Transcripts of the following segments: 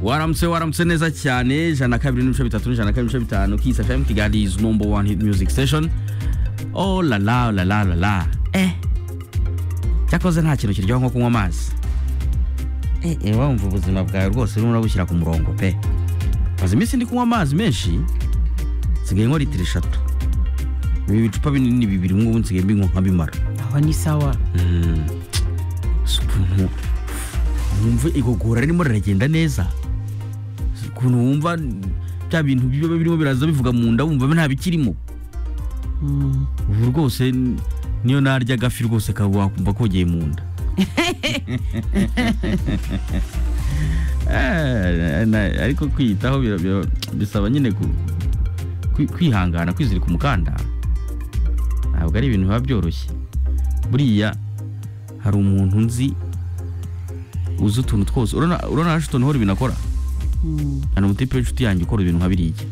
waramutse waramutse neza cyane ijana na kabiri n'ibice bitatu n'ijana na kabiri n'ibice bitanu kisi fm kigali is number one hit music station oh la la la la la la eh cyakoze nta kintu kiryoha nko kunywa amazi eh eh wumva ubuzima bwawe rwose urimo urabushyira ku murongo pe maze iminsi ndi kunywa amazi menshi nsigaye nkora litiro eshatu ibi bicupa binini bibiri ngubu nsigaye mbinywa nkabimara aho ni sawa Si ukuntu wumva igogora ririmo riragenda neza Si ukuntu wumva bya bintu biba birimo biraza bivuga mu nda wumva nta bikirimo Mm. ubu rwose niyo narya agafi rwose kaba wakumva kogeye mu nda Eh, na- ariko kwiyitaho bira- bira- bisaba nyine ku- kwi- kwihangana kwizirika umukanda ntabwo ari ibintu biba byoroshye buriya hari umuntu nzi uzi utuntu twose urabona urabona Washington hall ibintu akora Mm, hari umutipe w'inshuti yanjye ukora ibintu nka biriya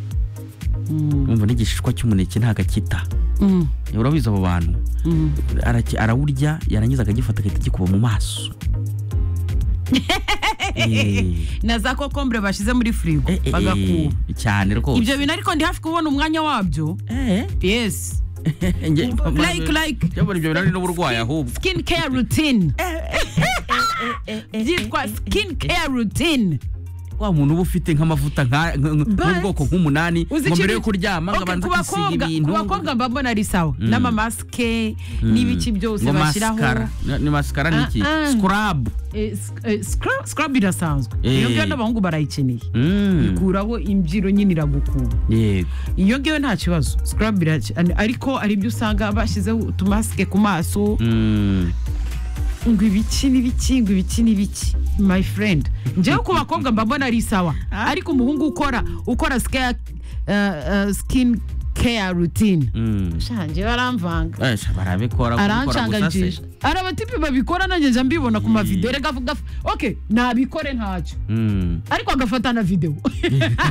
mm, wumva n'igishishwa cy'umuneke ntagakita mm, urabizi abo bantu mm. araki- arawurya yarangiza akagifata agahita agikuba mu maso Eh, na za kokombure bashyize muri firigo eh, eh, bagakuba eh, cyane rwose ibyo bintu ariko ndi hafi kubona umwanya wabyo Eh, yes njye- like like Njye mbona ibyo bintu ari n'uburwayi ahubwo skin care routine byitwa skin care routine wa muntu uba ufite nk'amavuta nka- nka- nka- But- nk'ubwoko nk'umunani uzi ngo mbere yo ikintu- kuryama ngo Okay, abanza ku kwisiga bakobwa- ibintu ku bakobwa mba mbona ari sawa n'amamasike n'ibiki byose ngo bashyiraho masikara Ni- ni masikara ni iki Ah, ah. sikarabu Eh, sc- eh, scrub scrub irasanzwe iyo Eh. ngiyo n'abahungu barayikeneye Mm, kuraho imbyiro nyine iragukura yego iyo ngiyo nta kibazo scrub iraki- an- ariko hari ibyo usanga bashyizeho utumasike ku maso Mm, ngo ibiki n'ibiki ngo ibiki n'ibiki my friend njyewe ku bakobwa mba mbona ari sawa ariko umuhungu ukora ukora scare, uh, uh, skin care routine mm. shanjye baramvanga Eh, sha, barabikora gukora gusa se. aranshangagira hari abatipi babikora nanjye njya mbibona ku mavideo reka vuga oke nabikore ntacyo Mm. ariko agafata na videwo